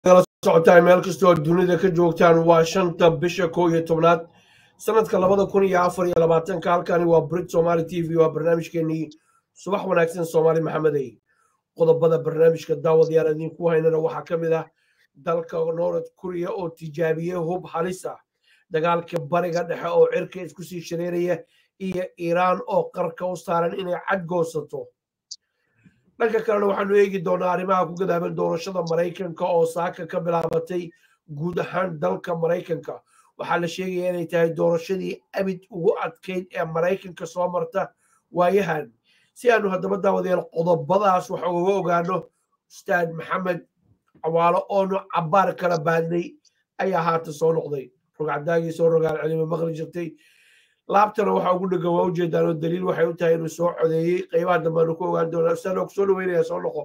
kala socotaan meel kastoo dunida ka joogtaan waa shanta bisha kow iyo tobnaad sanadka labada kun iyo afar iyo labaatanka halkani waa brit somaali t v waa barnaamijkeenii subax wanaagsan soomaali maxamedey qodobada barnaamijka daawadayaal idinku haynana waxaa ka mid ah dalka north kuriya oo tijaabiyey hub halis ah dagaalka bariga dhexe oo cirka isku sii shareeraya iyo iiraan oo qarka u saaran inay cadgoosato dhanka kalena waxaanu eegi doonaa arrimaha ku gadaaban doorashada maraykanka oo saaka ka bilaabatay guud ahaan dalka maraykanka waxaa la sheegaya inay tahay doorashadii abid ugu adkayd ee maraykanka soo marta waayahan si aanu haddaba daawadayaal qodobadaas wax uga ogaano ustaad maxamed cawaalo oonu cabbaar kala baadnay ayaa haatan soo noqday rogcadaagii soo rogaal celima maqli jirtay laabtana waxaa ugu dhegan waa ujeedaan oo daliil waxay u tahay inuu soo codeeyey qaybaha dambeanu ku ogaan doonaa ustaad ku soo dhaweynaya soo noqo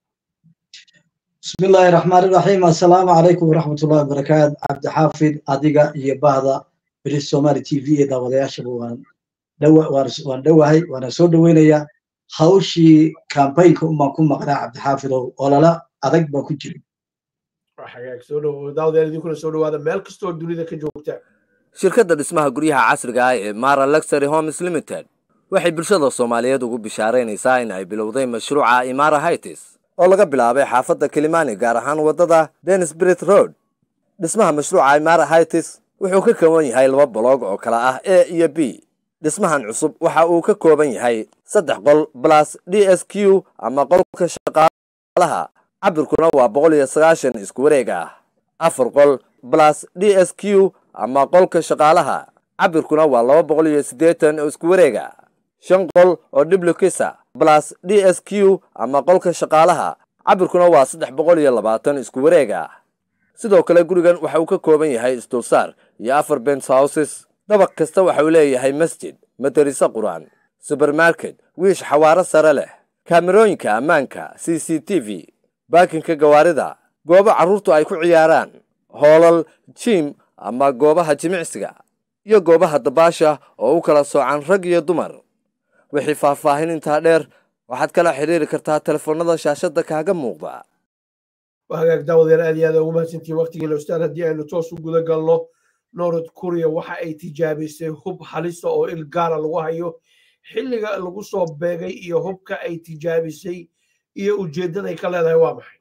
بسم الله الرحمن الرحيم السلام عليكم ورحمة الله وبركاته عبد حافظ أديقا يباهدا بريس سومالي تي في إذا ودياشا وان دوا وان دواهي وانا سو دوينيا هاوشي كامبين كوما كوما قناع عبد حافظ ولا لا أدق با كجري xagaag soo dhowo daawadayaal idinkuna soo dhawaada meel kastoo dunida ka joogtaan shirkadda dhismaha guryaha casriga ah ee mara luxury homes limited waxay bulshada soomaaliyeed ugu bishaaraynaysaa in ay bilowday mashruuca imara hightis oo laga bilaabay xaafadda kilimani gaar ahaan waddada denisbrit road dhismaha mashruuca imara hightis wuxuu ka kooban yahay laba boloog oo kala ah a iyo b dhismahan cusub waxa uu ka kooban yahay saddex qol balas d s q ama qolka shaqaalaha cabirkuna waa boqol iyo sagaashan isku wareeg ah afar qol balas d s q ama qolka shaqaalaha cabirkuna waa laba boqol iyo siddeetan oo isku wareega shan qol oo dhiblukisa balas d s q ama qolka shaqaalaha cabirkuna waa saddex boqol iyo labaatan isku wareega sidoo kale gurigan waxa uu ka kooban yahay isdulsaar iyo afar bens houses dabaq kasta waxa uu leeyahay masjid madariso qur-aan subermarket wiish xawaaro sare leh kaamerooyinka ammaanka c c t v baakinka gawaarida goobo carruurtu ay ku ciyaaraan hoolal jiim ama goobaha jimicsiga iyo goobaha dabaasha oo u kala soocan rag iyo dumar wixii faahfaahin intaa dheer waxaad kala xiriiri kartaa telefoonada shaashadda kaaga muuqda hagaag daawadayaal aad iyo aad ugu mahadsantihiin waqtigiina ustaad haddii aynu toos u guda galno north korea waxa ay tijaabisay hub halisa oo il gaara lagu hayo xilliga lagu soo beegay iyo hubka ay tijaabisay iyo ujeeddaday ka leedahay waa maxay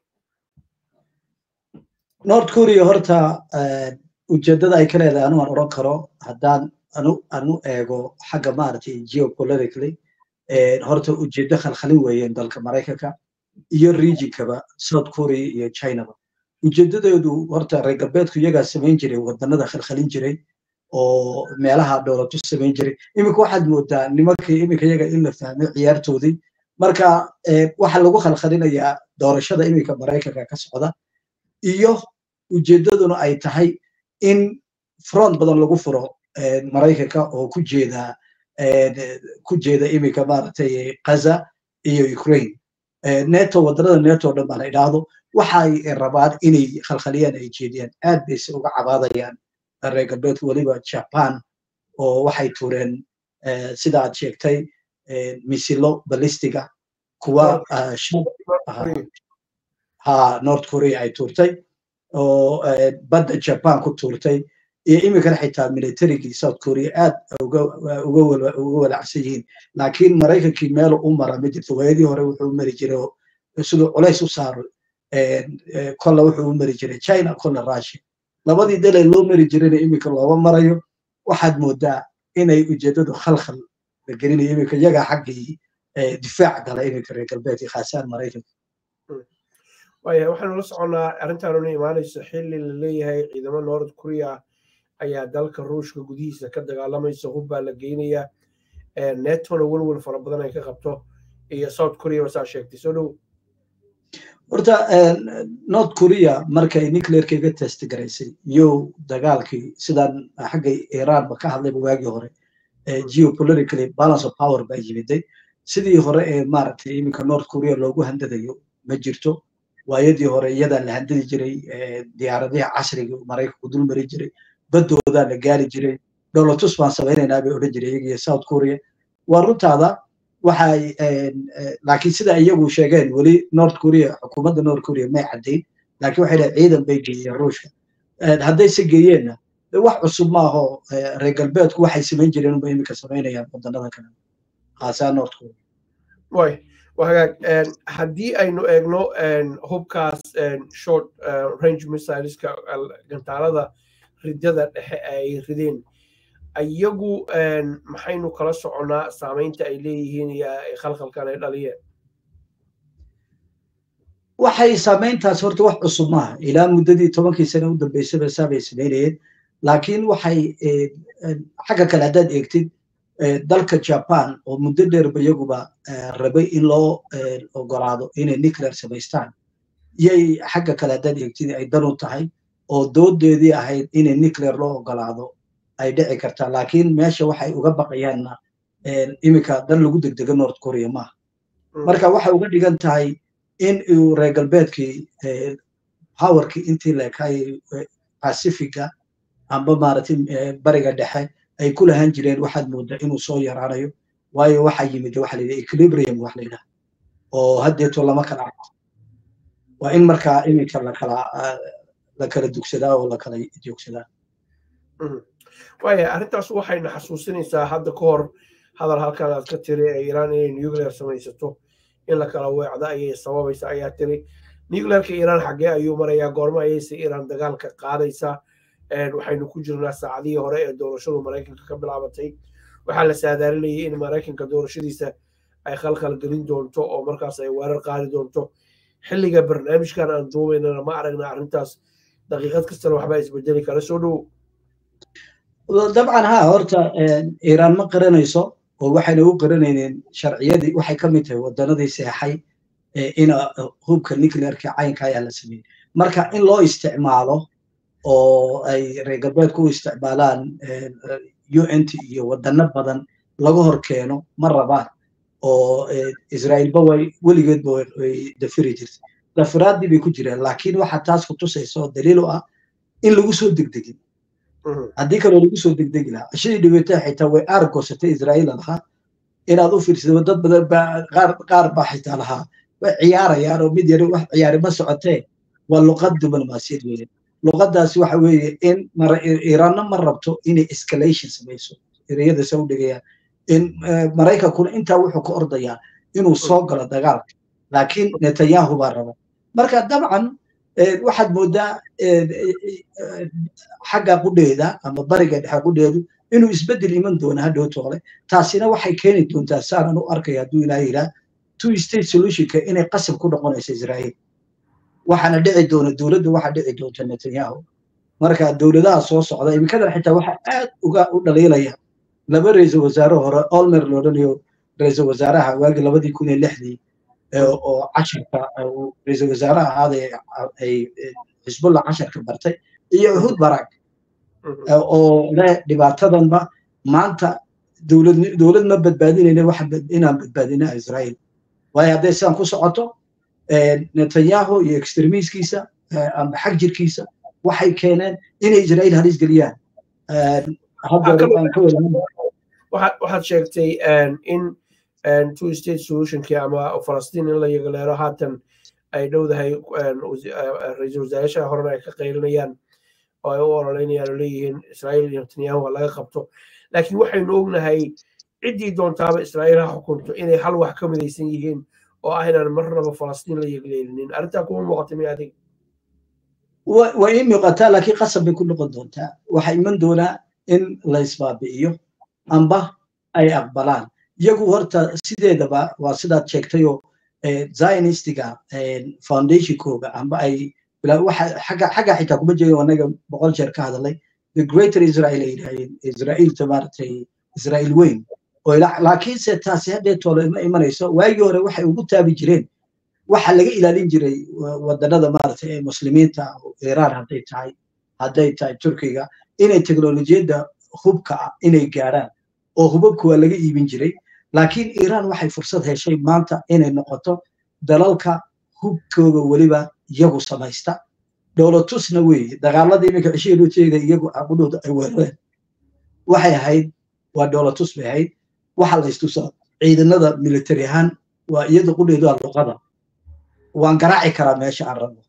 north korea horta ujeeddada ay ka leedahay anu aan odhan karo haddaan anu anu eego xagga maaragtay geopolitically horta ujeeddo khalkhalin weeyeen dalka maraykanka iyo regionkaba south korea iyo chinaba ujeedadeedu horta reer galbeedku iyagaa samayn jiray wadanada khalkhalin jiray oo meelaha dowlatu samayn jiray iminka waxaad moodaa nimankii iminka iyaga in la fahmay ciyaartoodii marka waxa lagu khalkhalinayaa doorashada iminka maraykanka ka socda iyo ujeeddaduna ay tahay in front badan lagu furo maraykanka oo ku jeeda ku jeeda iminka maaragtay gaza iyo ukraine neto waddanada neto dhan baa la idhaahdo waxa ay rabaan inay khalkhaliyaan ay jeediyaan aad bayse uga cabaadayaan reer galbeedku weliba japan oo waxay tuureen sida aad sheegtay misilo balistiga kuwa ha north korea ay tuurtay oo badda japan ku tuurtay iyo iminkana xitaa militarigii south korea aad uga walacsan yihiin laakiin maraykankii meel u mara ma jirto waayadii hore wuxuu mari jiray siduu culays u saaro kolle wuxuu u mari jiray china kolle russia labadii dalee loo mari jirayna iminka looga marayo waxaad moodaa inay ujeeddadu khalkhal la gelinayo iminka iyagaa xaggii difaac gala iminka reer galbeedka khaasaan maraykanka waaya waxaanu la soconnaa arrintaanuna imaanayso xilli la leeyahay ciidamo north korea ayaa dalka ruushka gudihiisa ka dagaalamaysa hub baa la geynayaa netona welwel fara badan ay ka qabto iyo south korea basaa sheegtay soo dhow horta north korea markay nuclearka iga test garaysay iyo dagaalkii sidaan xagga iranba ka hadlayba waagii hore geopolitically balance of power baa yimiday sidii hore ee maaragtay iminka north korea loogu handadayo ma jirto waayadii hore iyadaa la handadi jiray diyaaradaha casriga maraykanku dul mari jiray baddoodaa la gaari jiray dowlatus baan samaynaynaa bay odhan jiray iyagiyo south korea waa runtaada waxay laakiin sida iyagu sheegeen weli north korea xukuumadda north korea may caddayn laakiin waxay dhahay ciidan bay geeyeen ruushka haddayse geeyeenna wax cusub maaho reer galbeedku waxay samayn jireen unba iminka samaynayaan wadannada kale khaasaa north korea way wagaag haddii aynu eegno hubkaas short range missileska gantaalada ridada dhexe ay rideen iyagu maxaynu kala soconnaa saamaynta ay leeyihiin iyo khalkhalkan ay dhaliyeen waxay saamayntaas horta wax cusub maaha ilaa muddadii tobankii sane u dambeysaba saabay samaynayeen laakiin waxay xagga kale haddaad eegtid dalka japan oo muddo dheerba iyaguba rabay in loo ogolaado inay nuclear samaystaan yay xagga kale haddaad eegtid ay dan u tahay oo doodeedii ahayd inay nuclear loo ogolaado ay dhici kartaa laakiin meesha waxay uga baqayaanna iminka dan lagu degdega north korea maaha marka waxay uga dhigan tahay in uu reer galbeedkii powerkii intii leekay pacifica amba maaragtay bariga dhexe ay ku lahaan jireen waxaad moodaa inuu soo yaraanayo waayo waxaa yimid waxa la yidhaha equilibrium wax la yidhaha oo haddeeto lama kala arko waa in markaa iminka lakala la kala dugsadaa oo la kala joogsadaa waaya arrintaas waxayna xasuusinaysaa hadda ka hor hadal halkan aad ka tiri ee iiraan inay nuclear samaysato in la kala weecdo ayay sababaysa ayaa tiri nuclearka iiraan xaggee ayuu marayaa goorma ayayse iiraan dagaalka qaadaysaa waxaynu ku jirnaa saacadihii hore ee doorashadu maraykanka ka bilaabatay waxaa la saadaalinayay in maraykanka doorashadiisa ay khalkhal gelin doonto oo markaas ay weerar qaadi doonto xilliga barnaamijkan aan duubaynana ma aragna arrintaas daqiiqad kastana waxbaa isbedeli kara soo dhow dabcan ha horta iiraan ma qaranayso oo waxayna u qaranayneen sharciyadii waxay ka mid tahay waddanadii seexay in hubka nuclearka caynka ayaa la sameeyey marka in loo isticmaalo oo ay reer galbeedku u isticmaalaan unt iyo wadano badan laga hor keeno ma rabaan oo israa'iilba way weligeedba way dafiri jirtay dafiraaddii bay ku jireen laakiin waxa taas ku tusaysa oo daliil u ah in lagu soo degdegin haddii kaloo lagu soo degdegi lahaa cishadii dhibatay xitaa way aargoosatay israa'iil lahaa inaad u fiirsado dad badan baa qaar qaar baa xitaa lahaa way ciyaarayaan oo mid yari wax ciyaari ma socotee waa luqad diblomaasiyad weeye luqadaasi waxa weeye in iiraanna ma rabto inay escalation samayso ereyada sa u dhigayaan in maraykankuna intaa wuxuu ka ordayaa inuu soo galo dagaalka laakiin netanyahu baa raba marka dabcan waxaad moodaa xagga qudheeda ama bariga dhexe qudheedu inuu isbeddel iman doono hadhow toole taasina waxay keeni doontaa saanan u arkaya hadduu ilaa yidhaa two state solutionka inay qasab ku noqonayso israa'iil waxaana dhici doona dowladda waxaa dhici doonta netanyahu marka dowladaha soo socda iminkadan xitaa waxaa aad uga u dhaliilaya laba ra-iisul wasaare hore olmer loodhanayo ra-iisul wasaaraha waagii labadii kun iyo lixdii oo casharka ra-iisul wasaare ahaaday ay xisbullah casharka bartay iyo uhud barak oo leh dhibaatadanba maanta dowlad dowlad ma badbaadinayna waxa inaan badbaadina israa'iil waayo hadday sidaan ku socoto netanyahu iyo extremiskiisa amba xag jirkiisa waxay keeneen inay israa'iil halis geliyaan waxaad sheegtay in two state solutionkii ama falastiin in la yagaleero haatan ay dhowdahay ra-iisul wasaarayaasha horena ay ka qaylinayaan oo ay u ololeynayaan oo leeyihiin israa'iil iyo netanyahu ha laga qabto laakiin waxaynu ognahay ciddii doontaaba israa'iil ha xukunto inay hal wax ka midaysan yihiin oo ah inaan marnaba falastiin la yegleelinin arrintaa kuma muuqata miya adig way ii muuqataa laakiin qasab bay ku noqon doontaa waxaa iman doonaa in la isbaabi'iyo amba ay aqbalaan iyagu horta sideedaba waa sidaad sheegtayoo zionistiga foundationkooga amba ay xagga xitaa kuma jeedo anaga boqol jeer ka hadalay the greater israel ay yidhahdeen israa'iilta maaragtay israa'iil weyn oo laakiinse taasi haddee toole ma imanayso waagii hore waxay ugu taabi jireen waxa laga ilaalin jiray wadanada maaragtay ee muslimiinta iiraan hadday tahay hadday tahay turkiga inay teknolojiyadda hubka ah inay gaaraan oo hubabka waa laga iibin jiray laakiin iiraan waxay fursad heshay maanta inay noqoto dalalka hubkooga weliba iyagu samaysta dowlatusna weeye dagaalada iminka cishihii loo jeeda iyagu aqudhooda ay weerareen waxay ahayd waa dowlatus bay ahayd waxa la istusaa ciidanada military ahaan waa iyada qudheedu waa luqada waan garaaci karaa meesha aan rabo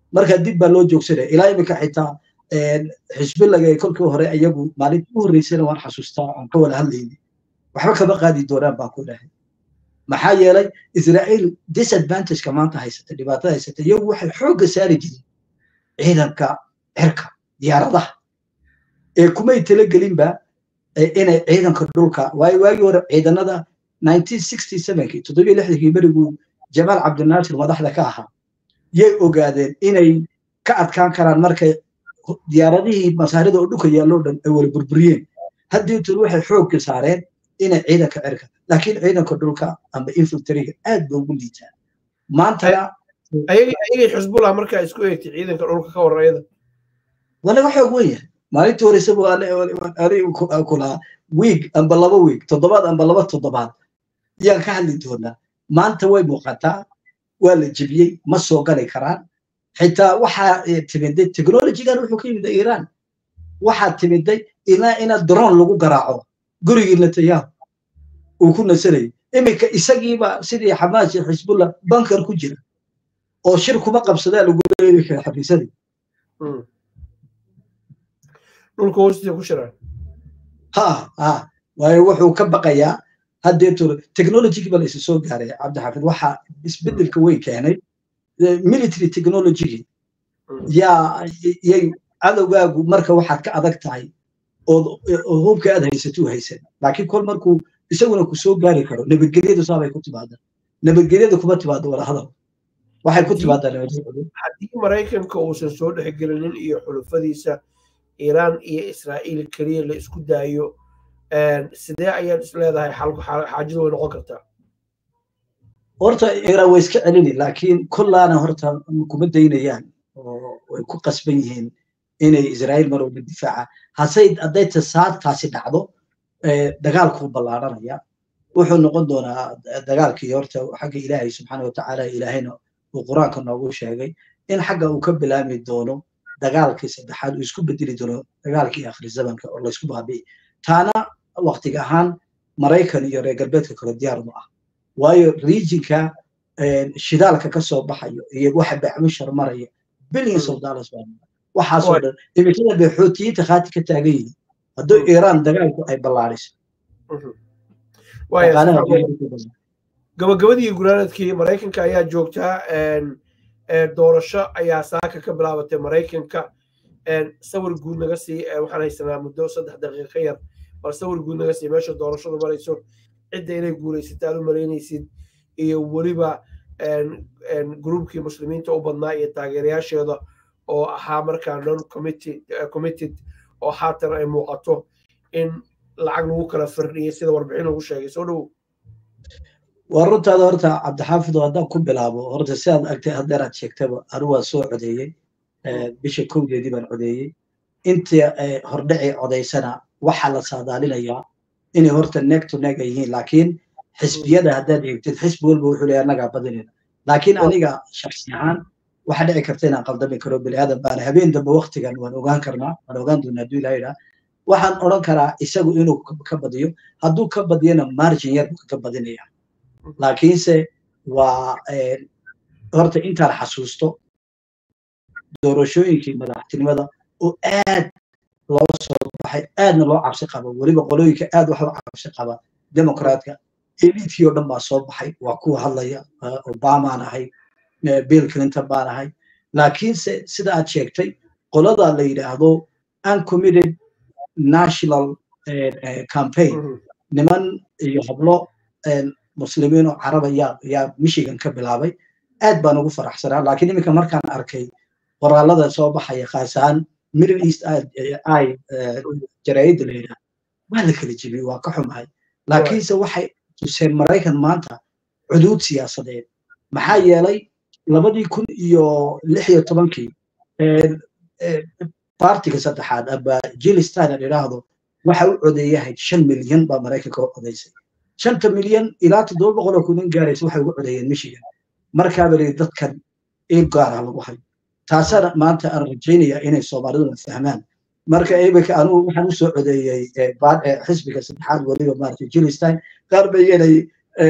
marka dib baa loo joogsanaya ilaa iminka xitaa xisbillaga ee kolkii hore iyagu maalintii u horreysana waan xasuustaa aan ka wada hadlayni waxba kama qaadi doonaan baan ku dhahay maxaa yeelay israa'iil disadvantageka maanta haysata dhibaatada haysata iyagu waxay xoogga saari jireen ciidanka cirka diyaaradaha ee kumay talagelinba inay ciidanka dhulka waayo waagii hore ciidanada 1967kii toddobiyo lixdankii beriguu jamaal cabdinaasir madaxda ka ahaa yay ogaadeen inay ka adkaan karaan markay diyaaradihii masaarida oo dhulka yaalloo dhan ay wala burburiyeen haddii tun waxay xoogga saareen inay ciidanka cirka laakiin ciidanka dhulka amba infiltriga aad ba ugu liitaa maantana ayagay xisbullah markaa isku eegtay ciidanka dhulka ka warayada waa laga xoog wen yahay maalintii hore isagu aniga kulaa wiig amba laba wiig toddobaad amba laba toddobaad yaan ka hadli doonaa maanta way muuqataa waa la jebiyey ma soo gali karaan xitaa waxaa timiday technologygan wuxuu ka yimid iiraan waxaa timiday ilaa ina drone lagu garaaco gurigii netanyahu uu ku nasanayay iminka isagiiba sidii xamaas iyo xisbullah bankar ku jira oo shir kuma qabsadaa lagu leeyahay kara xafiisadii dhulka hoostiisa ku shiraan ha ha waayo wuxuu ka baqayaa haddeeto technologygii baa la isa soo gaaray cabdixaafid waxaa isbeddelka weyn keenay military technologygii yaa yay cadowgaagu marka waxaad ka adag tahay oo hubka aad haysatuu haysan laakiin kol markuu isaguna ku soo gaari karo nabadgelyadu saabay ku timaadaan nabadgelyada kuma timaado wala hadal waxay ku timaadaa nabadgelyadu haddii maraykanka uusan soo dhexgelinin iyo xulufadiisa iiraan iyo israa'iil keliya la isku daayo sidee ayaad is leedahay xaajadu way noqon kartaa horta iiraan way iska celini laakiin kollaana horta kuma daynayaan oo way ku qasban yihiin inay israa'iil mar walba difaaca hasay hadday tasaadtaasi dhacdo dagaalkuu ballaaranaya wuxuu noqon doonaa dagaalkii horta xagga ilaahay subxaana watacaala ilaahayna uu qur-aanka noogu sheegay in xagga uu ka bilaami doono dagaalkii saddexaad uu isku bedeli doono dagaalkii akhri zamanka oo laysku baabi'i taana waqtiga ahaan maraykan iyo reer galbeedka kale diyaar ma ah waayo regionka shidaalka ka soo baxayo iyo waxa bacmushar maraya billions of dollars baa waxaasoo dhan imikada bay xootiyiinta khaati ka taagan yihiin hadduu iiraan dagaalku ay ballaariso gabagabadii gunaanadkii maraykanka ayaa joogtaa doorasho ayaa saaka ka bilaabatay maraykanka sawir guud naga sii waxaan haysanaa muddo saddex daqiiqa ka yar bal sawir guud naga sii meesha doorashadu marayso cidda inay guulaysata aad u malaynaysid iyo weliba gruubkii muslimiinta u badnaa iyo taageerayaasheeda oo ahaa markaa non committed oo haatan ay muuqato in lacag lagu kala firdhiyay sida warbixin lagu sheegay soo dhowow waa runtaada horta cabdixaafid oo haddaan ku bilaabo horta sidaad agtay haddeer aad sheegtaba anu waa soo codeeyey bisha kowdeedii baan codeeyey intii hordhacii codaysana waxaa la saadaalinayaa inay horta neeg to neeg ay yihiin laakiin xisbiyada haddaad eegtid xisbi walba wuxuu leeyahay annagaa badinayna laakiin aniga shaksi ahaan waxaa dhici karta inaan qaldami karo bini aadan baana habeen dambe waktigan waan ogaan karnaa waan ogaan doonaa hadduu ilaha yidhaa waxaan odhan karaa isagu inuu ka badiyo hadduu ka badiyana margin yar buu ka badinaya laakiinse waa horta intaan xasuusto doorashooyinkii madaxtinimada oo aad loo soo baxay aadna loo cabsi qabo weliba qolooyinka aad wax u cabsi qaba demokraatka eliitkii oo dhan baa soo baxay waa kuwa hadlaya obamaan ahay bill clinton baan ahay laakiinse sida aad sheegtay qolada la yidhaahdo uncommitted national campaign niman iyo hablo muslimiin oo caraba yaa yaa michigan ka bilaabay aad baan ugu faraxsanaa laakiin iminka markaan arkay qoraalada soo baxaya khaas ahaan middle east i jaraa'idda la yidhaha waa la kala jebiyey waa ka xumahay laakiinse waxay tuseen maraykan maanta cuduud siyaasadeed maxaa yeelay labadii kun iyo lix iyo tobankii partiga saddexaad aba jilistan aan idhaahdo waxa u codeeyahayd shan milyan baa maraykanka u codaysay shanta milyan ilaa toddoba boqol oo kunin gaaraysa waxay ugu codeeyeen michigan markaaba lii dadkan il gaara lagu hayo taasana maanta aan rajaynayaa inay soomaaliduna fahmaan marka imika anugu waxaan u soo codeeyey xisbiga saddexaad weliba maaragtay jilistan qaar bay yeelay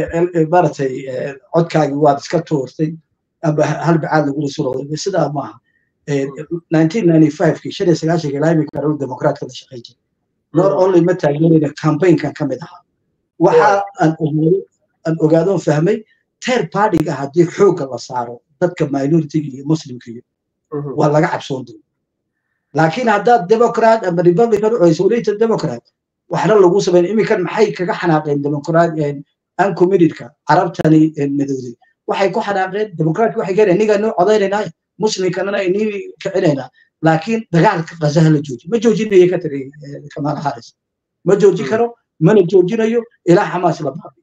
maaragtay codkaagii waad iska tuurtay aba hal bacaad lagula soo roday sidaa maaha 1995kii shan iyo sagaashanka ilaa imika anigu demokraatka la shaqayn jiray not only ma taageerayna campaignkan ka mid ahaa waxa aan ogaado aan ogaadoon fahmay teer partyga haddii xoogga la saaro dadka minoritiga iyo muslimka iyo waa laga cabsoon doona laakiin haddaad democrat ama republican u isolated democrat waxna lagu samayn iminkan maxay kaga xanaaqeen democrat uncommittedka carabtani madowday waxay ku xanaaqeen democrat waxay keeneen iniga noo codaynayna muslimkanana inii kicinaynaa laakiin dagaalka qazaha la jooji ma joojinayo ka tiri kamal haris ma jooji karo mana joojinayo ilaa xamaas la baabiyo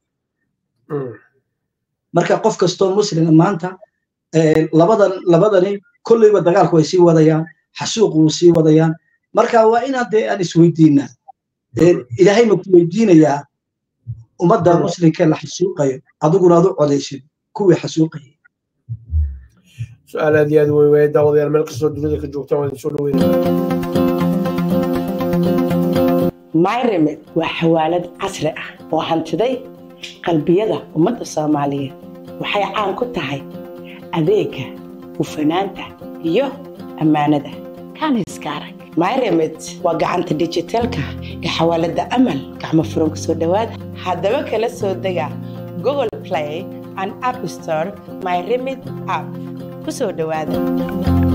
marka qof kastoo muslima maanta labadan labadani kolleyba dagaalku way sii wadayaan xasuuqu wuu sii wadayaan marka waa inaan dee aan isweydiinaa ilaahay ma ku weydiinayaa ummadda muslimkee la xasuuqayo adiguna aad u codaysid kuwii xasuuqayay su-aal aad iyo aad weyn waaya daawadayaal meel kastoo dunida ka joogtaan waa idin soo dhaweynaya myremed waa xawaalad casri ah oo hantiday qalbiyada ummadda soomaaliyeed waxay caan ku tahay adeega hufanaanta iyo ammaanada kaaniska arag myremed waa gacanta dijitaalka ee xawaalada amal gacmo furan ku soo dhowaada haddaba kala soo dega google play and app store myremed app ku soo dhowaada